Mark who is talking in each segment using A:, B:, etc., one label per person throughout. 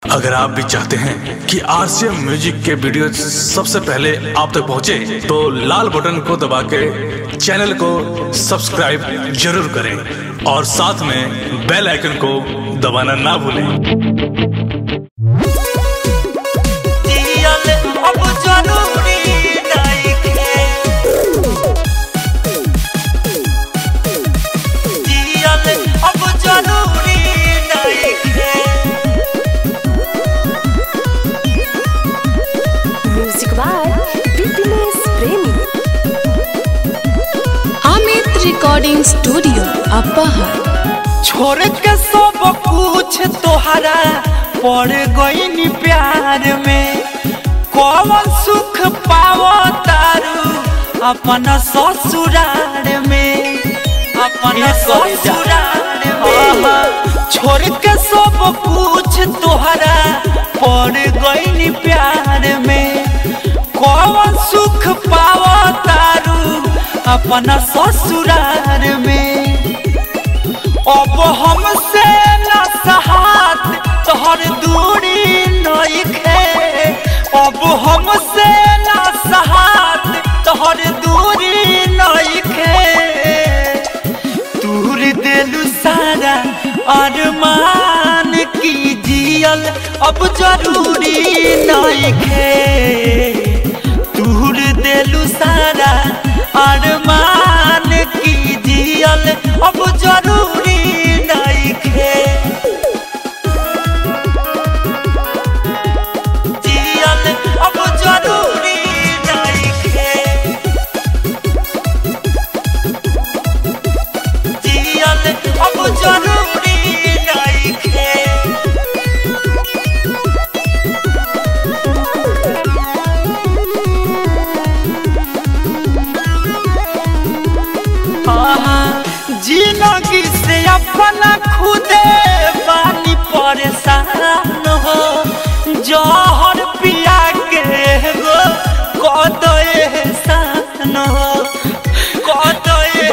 A: अगर आप भी चाहते हैं कि आरसीएम म्यूजिक के वीडियो सबसे पहले आप तक पहुंचे, तो लाल बटन को दबा के चैनल को सब्सक्राइब जरूर करें और साथ में बेल आइकन को दबाना ना भूलें
B: दियल अब जरूरी नइखे दियल अब जरूरी नइखे
C: म्यूजिक बाय पीपीएस प्रेमी
D: अमित रिकॉर्डिंग स्टूडियो अपहर
B: छोड़ के सब कुछ तोहरा पड़ गई प्यार में कौन सुख पावो तारू अपन ससुराल में अपन ससुराल में छोड़ के सब कुछ तोहरा पड़ गई प्यार में कौन सुख पावो तारू अपन ससुराल में अब हमसे न सहात तोहर दूरी नइखे अब हमसे न सहात तोहर दूरी नइखे दूर दिलु सारा अरमान की जियल अब जरूरी नइखे दूर दिलु सारा अरमान की जियल अब जरूरी नइखे जियल अब जरूरी नइखे जियल अब जरूरी नइखे जिंदगी से अपना खुदे बानी परेशान हो जहर पिया के गो कद एहसान हो कद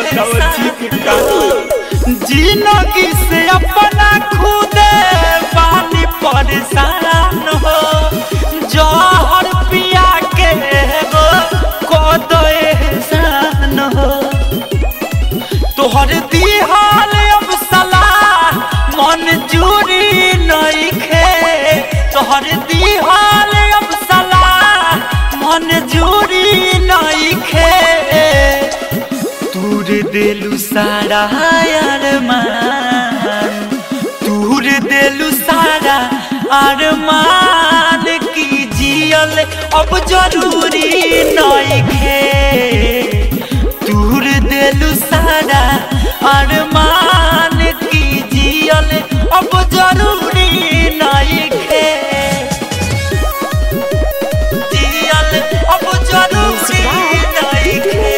B: जिंदगी से अपना खुदे बानी परेशान हो जहर पिया के गो कद एहसान हो तोहर दिहाल अब सलाह मंजूरी नइखे तोहर दिहाल अब सलाह मंजूरी नइखे तूर दिलु सारा अरमान तूर दिलु सारा अरमान की जियल अब जरूरी नइखे दूर दिलु सारा अरमान की जियल अब जरूरी नइखे जियल अब जरूरी नइखे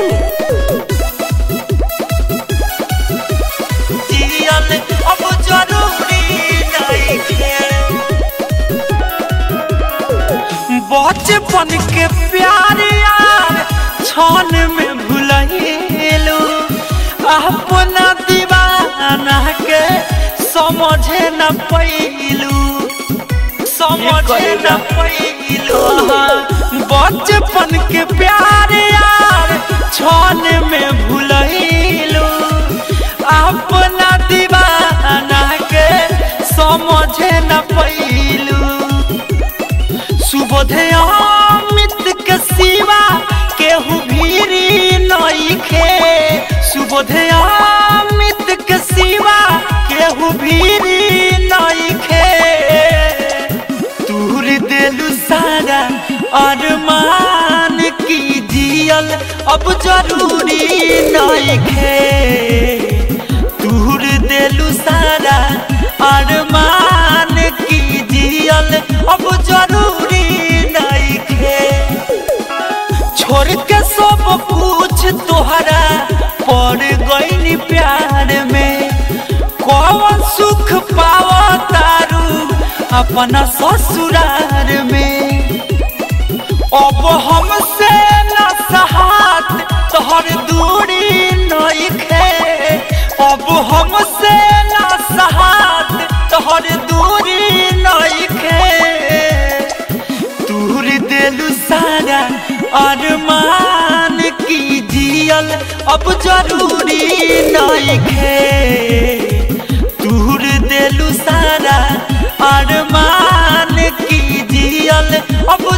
B: जियल अब जरूरी नइखे बचपन के प्यार यार छन में भुलैलू अपना दीवाना के समझे न पैलू समझे न पैलू बचपन के प्यार यार छन में भुलैलू अपना दीवाना के समझे न पैलू सुबोधे अमित के सिवा केहू भीरी नइखे सुबोधे अमित के सिवा केहू भीरी नइखे दूर दिलु सारा अरमान की जियल अब जरूरी नइखे दूर दिलु सारा अरमान की जियल अब जरूरी नइखे छोड़ के सब कुछ तोहरा पड़ गई प्यार में कौन सुख पावो तारू अपना ससुराल में अब हमसे न सहात तोहर दूरी नइखे अब हमसे न सहात तोहर दूरी नई अरमान की जियल अब जरूरी नहीं खे दूर देलू सारा अरमान की जियल अब